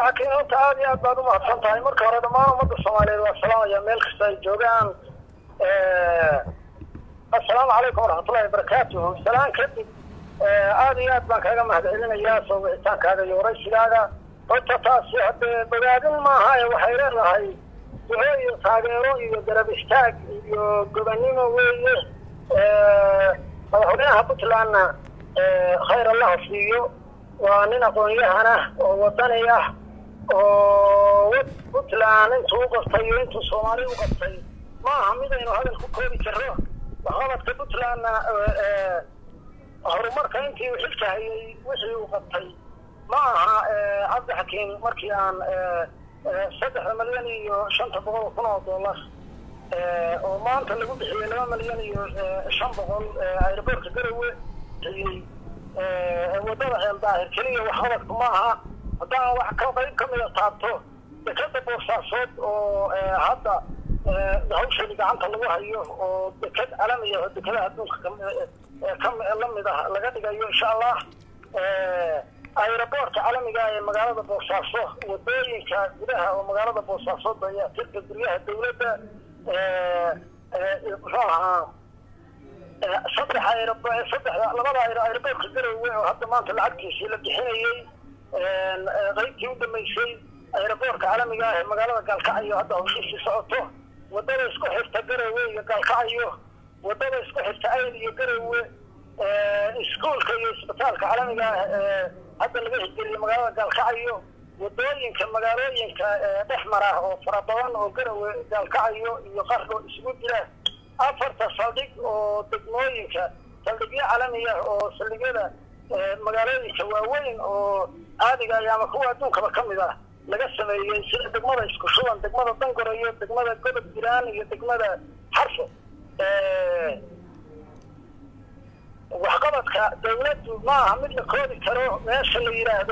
cabdixakiin horta aada iyo aad baad umahadsan tahay marka hore dhammaan ummadda soomaaliyeed waa salaamaya meel kasta ay joogaan assalaamu calaykum waraxmatullahi wabarakaatuhu salaan kadib aada iyo aad baan kaaga mahadcelinayaa soo wicitaankaaga iyo waraysigaaga horta taasi haddee bogaadin maaha ee waxay leedahay duco iyo taageero iyo garab istaag iyo gobannimo weeye madaxweynaha puntlandna khayr allaha siiyo waa nin aqoon-yahan ah oo wadani ah oo puntland intuu u qabtay iyo intuu soomaali u qabtay ma aha midaynu hadal ku koobi karro waxqabadka puntlandna horumarka intii uu xilka hayay wixii uu qabtay ma aha cabdixakiim markii aan saddexda milyan iyo shanta boqol kun oo dollar oo maanta lagu bixiyey laba milyan iyo shan boqol aeroboortka garowe bixiyey wadada ceel daahir keliya waxqabadku ma aha haddaan wax ka qayb kamida taabto dekada boosaasood oo hadda hawshani gacanta lagu hayo oo deked calamiya oo dekadaha adduunka ka lamid ah laga dhigayo insha allah aeroboortka calamiga ee magaalada boosaaso wadooyinka gudaha oo magaalada boosaaso dayaatirka guryaha dawladda muxuu ahaa saddex aerob saddexda labada aeroboortka garowe oo hadda maanta lacagtiisii la bixinayey qaybtii u dambeysay aeroboortka calamiga ah ee magaalada gaalkacyo hadda hawshiisii socoto wadada isku xirta garowe iyo gaalkacyo wadada isku xirta ayl iyo garowe iskuolka iyo isbitaalka calamiga ah ee hadda laga hijiriyo magaalada gaalkacyo wadooyinka magaalooyinka dhex mara oo fara badan oo garowe gaalkacyo iyo qardho isugu jira afarta saldhig oo degmooyinka saldhigyo calamiya oo saldhigyada magaalooyinka waaweyn oo caadiga ah ama kuwa adduunkaba ka mid ah laga sameeyey sida degmada isku shuban degmada dangorayo degmada godob jiraan iyo degmada xarfo waxqabadka dawladdu ma aha mid la koodi karo meesha la yidhaahdo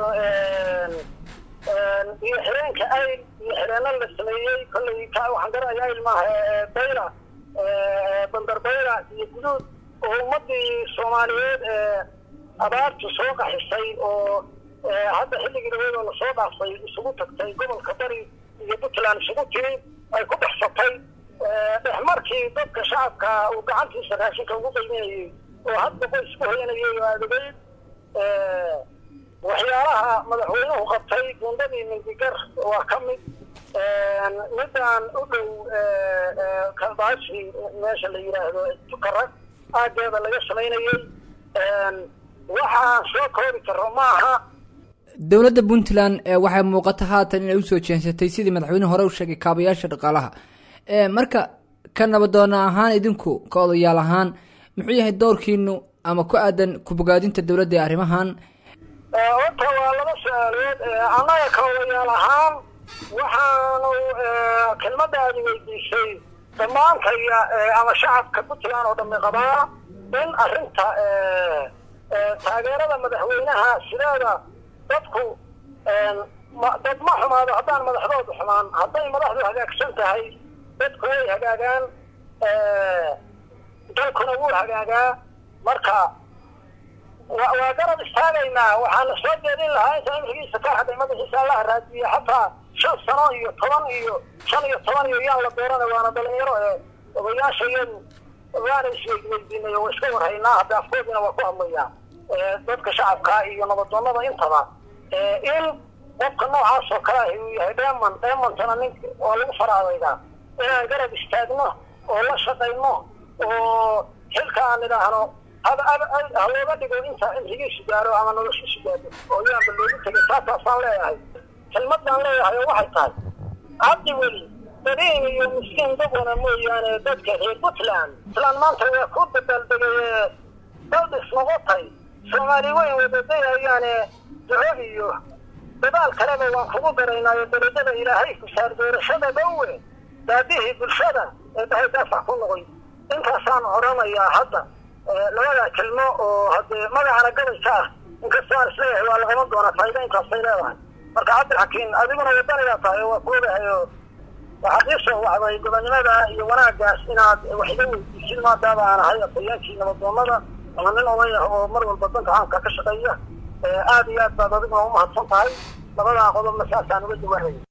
biyo xireenka ayl biyo xireeno la sameeyey kollay ka waxaan garanaya ayl maaha bayla bandar bayla iyo guduud oo ummadii soomaaliyeed ee abaartu soo qaxisay oo hadda xilligii dhaweed oo lasoo dhaafay isugu tagtay gobolka bari iyo puntland isugu timid ay ku dhexsatay dhexmarkii dadka shacabka uu gacantiisa raashinka ugu qayminayay oo hadda qoys ku hoyanayay oo aadageyd waxyaalaha madaxweynuhu qabtay gundadii mindigar waa ka mid midaan u dhow kalbaashi meesha la yidhaahdo tukarag aageeda laga samaynayey waxaan soo koobi karo ma aha dowladda puntland waxay muuqata haatan inay usoo jeensatay sidii madaxweynuhu hore u sheegay kaabayaasha dhaqaalaha marka ka nabadoona ahaan idinku ka odayaal ahaan muxuu yahay doorkiinu ama ku aadan kubogaadinta dowladda ee arrimahan horta waa laba su-aalood annaga ka odayaal ahaan waxaanu kelmadaadi weydiisay dhammaantaya ama shacabka puntland oo dhami qabaa in arrinta taageerada madaxweynaha sideeda dadku dad ma xumaado haddaan madaxdoodu xumaan hadday madaxdu hagaagsan tahay dadku way hagaagaan dalkuna wuu hagaagaa marka waa garab istaagaynaa waxaana soo jeedin lahaa inta imrigiisa ka hadhay madaxiisa allaha raadiye xataa shan sano iyo toban iyo shan iyo toban iyo yaan la doorana waana dhalinyaro ee odayaasha iyadu waana isweydiweydiinay oo iska warhaynaa hadda afkoodina waa ku hadlayaa dadka shacabka iyo nabadoonada intaba in qofka noocaas oo kale ahi uu yahay dheeman dheemantana nin waa lagu faraadaydaa inaan garab istaagno oo la shaqayno oo xilka aan idhaahno ha looga dhigo inta imrigiisu gaaro ama noloshiisu gaado oo yaanba loogu tegay taasaasaan leeyahay kelmadaan leeyahay oo waxay tahay cabdi weli dariin iyo miskiin dabwana mooyaane dadka reer puntland puntland maanta waa ku dabaaldegay daldhis noqotay soomaali weyn wadadayayaane duco iyo dadaal kaleba waan kugu daraynaayo darajada ilaahay ku saar doorashada dhowe daadihii bulshada ee dahay daafac ku noqoy intaasaan odhanayaa hadda labada kelmo oo haddee magacana gabayka ah inkastoo aan isleeyahay waa lagama doonaa faa'iida intaasay leedahay marka cabdilxakiim adiguna wadanigaa tahay oo waa ku ogahay oo waxaad ii soo wacday gobonnimada iyo wanaagaas inaad wax iga weydiisid maadaaba aan ahay afhayeenkii nabadoonada ama nin oday ah oo mar walba danka caamka ka shaqeeya aada iyo aad baad adiguna umahadsan tahay labadaa qodobna saasaan uga duwanaya